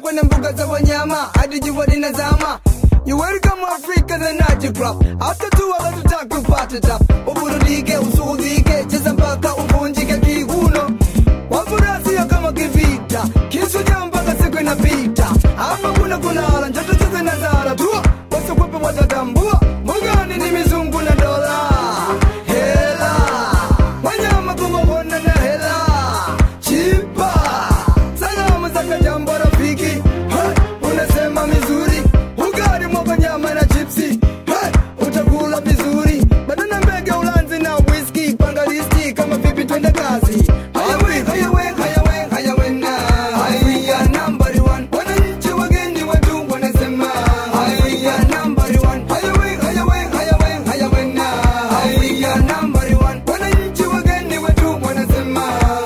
kwenye mbuga za wanyama hadi jua linazama You welcome Africa the Night Club After two hours tutaki upate tap Uburudike, usuhudike, cheza mpaka uvunjike kiuno Wafurahia kama kivita Kisuja mpaka siku inapita Hapa kuna kulala, njoto cheze na zara Tua, wasikwepe watatambua Mbugani ni mizungu na dola Hela Wanyama kumahona na hela Chipa Salamu za kajambo rafiki hey, Unasema mizuri Ugali mwaga nyama na chipsi hey, Utakula vizuri Badana mbege ulanzi na whisky Panga listi kama vipi twende kazi Hayawe, hayawe, hayawe, hayawe na Haya number one Wananchi wageni watu wanasema Haya number one Hayawe, hayawe, hayawe, hayawe na Haya number one Wananchi wageni watu wanasema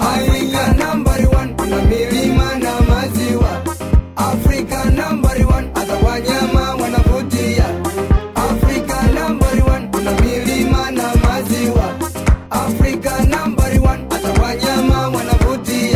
Haya number one Kuna milima na maziwa Afrika number one Hata wanyama wanavutia Afrika number one Kuna milima na maziwa Afrika number one Hata wanyama wanavutia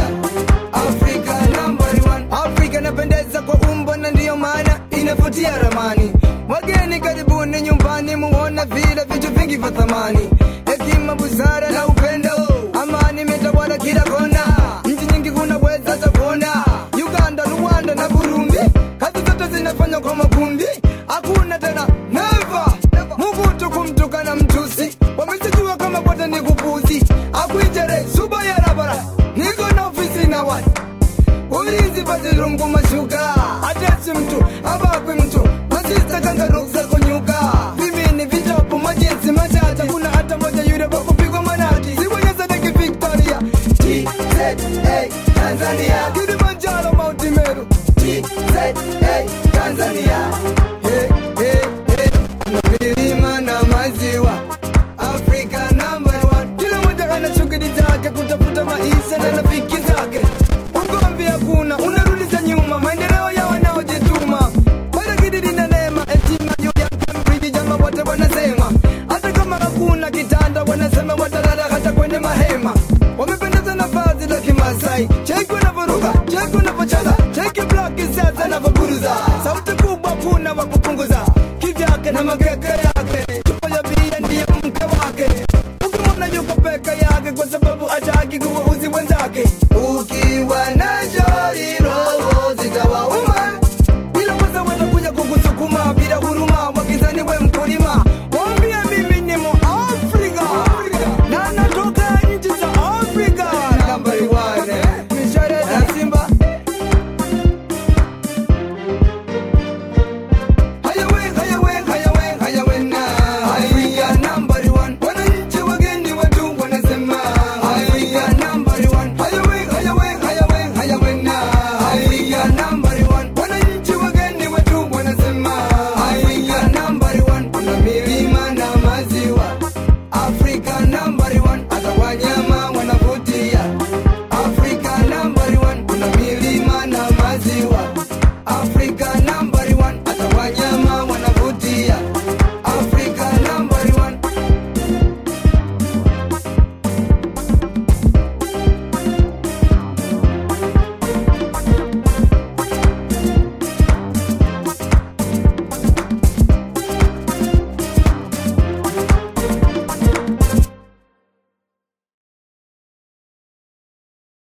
Afrika number one Afrika inapendeza kwa umbo na ndiyo maana inavutia ramani Wageni karibuni nyumbani muona vile vitu vingi vya thamani Hekima, busara na upendo Amani imetawala kila kona Nchi nyingi kunaweza hata kuona Uganda, Rwanda na Burundi Kazi zote zinafanywa kwa makundi Hakuna tena never Muvutu kumtukana mtusi Wamesijua kama wote ni kupuzi Akuijere suba ya rabara Niko na ofisi na watu ulinzi pazirungu mashuka atesi mtu abakwe mtu masista kangaruksa kunyuka vimini vitopu majinsi matata kuna hata moja yule wakupigwa manati siwonyezadeki victoria tza tanzania kilimanjaro mauti meru tza tanzania hey, hey, hey. na milima na maziwa afrika number one kila moja ana shughuli zake kutafuta maisha na rafiki zake ugomvi hakuna unarudisha nyuma maendeleo ya wanaojituma baragididi na neema heshima juu ya kambriji jamba wote wanasema hata kama hakuna kitanda wanasema watalala hata kwenye mahema wamependeza na vazi la kimasai cheki wanavyoruka cheki wanavyocheza cheki blaki sasa navyoburuza sauti